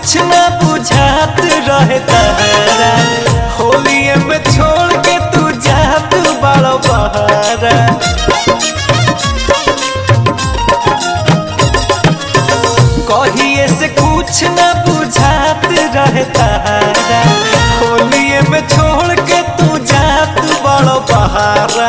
कुछ न बुझात रहे तारा होलिए में छोड़ के तू जात बड़ो बहारा कहिए से कुछ न बुझात रहे तारा होलिए में छोड़ के तू जात बड़ो बहारा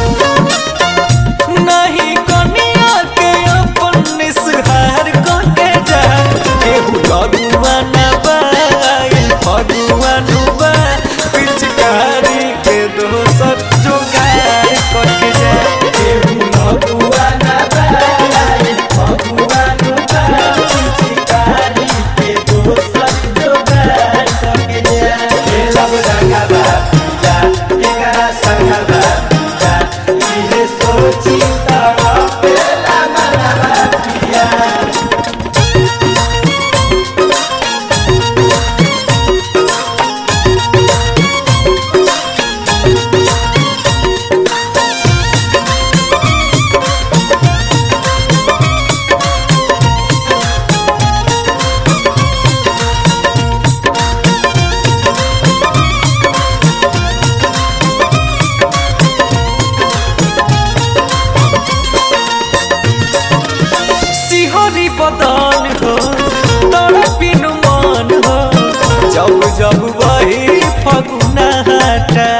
नहीं कनिया के अपन निसहार को के जा केहू लगुआ न बाई फगुआ नुबा पिचकारी के दोसर जोगार को के जा केहू लगुआ न बाई फगुआ नुबा पिचकारी के दोसर जोगार को के जा ए लब रंगा बा पिया एकरा संगा बा पिया इहे सोची तारा पेला मनवा पिया सिहरी बदन हो तड़पिनु मन हो जब जब वही फगुना हटा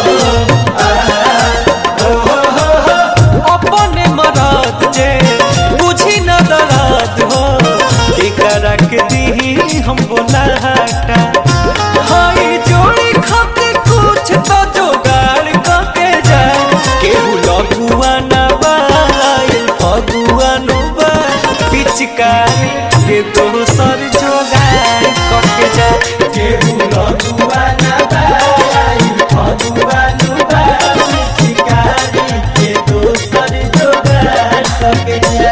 अपने मरद जे बुझी न दर्द हो केकरा के दी हम बोला हटा हाय जोड़ी खातिर कुछ तो जोगाड़ करके जा केहू लगुआ न बाई फगुआ नु बा पिचकारी के दोसर जोगाड़ करके जा केहू लगुआ न बाई फगुआ नु बा पिचकारी के दोसर जोगाड़ करके जा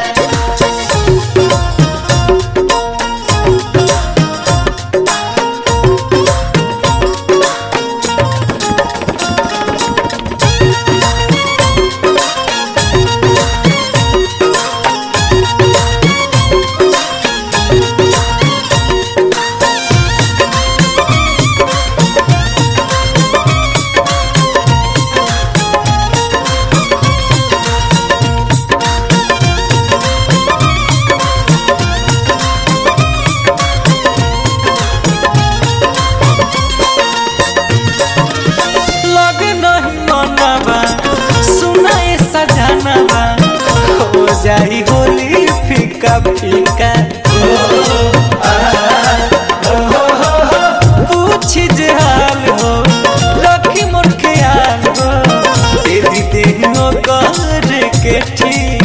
लग नहीं मनवा सुनाए सजनवा हो जाई होली फीका फीका पूछ जे हाल हो रखी मोर ख्याल हो तेरी देह कर के ठीक